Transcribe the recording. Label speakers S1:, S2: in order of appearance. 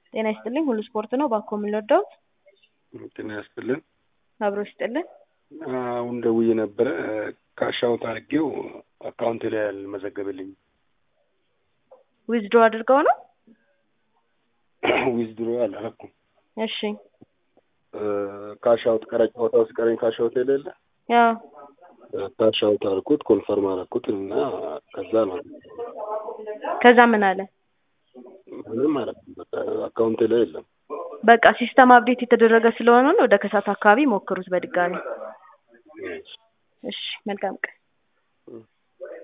S1: ጤና ይስጥልኝ ሁሉ ስፖርት ነው ባኮ የምንወደው
S2: ጤና ያስጥልን።
S1: አብሮ ይስጥልን
S2: አሁን ደውዬ ነበረ ካሻውት አድርጌው አካውንት ላይ አልመዘገበልኝም።
S1: ዊዝድሮ አድርገው ነው
S2: ዊዝድሮ አላረኩም።
S1: እሺ
S2: ካሻውት ቀረ ጨዋታ ውስጥ ቀረኝ ካሻውት የሌለ
S1: ያው
S2: ካሻውት አልኩት ኮንፈርም አልኩት እና ከዛ ነው
S1: ከዛ ምን አለ
S2: ምንም ማለት አካውንቴ ላይ የለም።
S1: በቃ ሲስተም አፕዴት የተደረገ ስለሆነ ነው ወደ ከሳት አካባቢ ሞክሩት በድጋሚ እሺ መልካም ቀን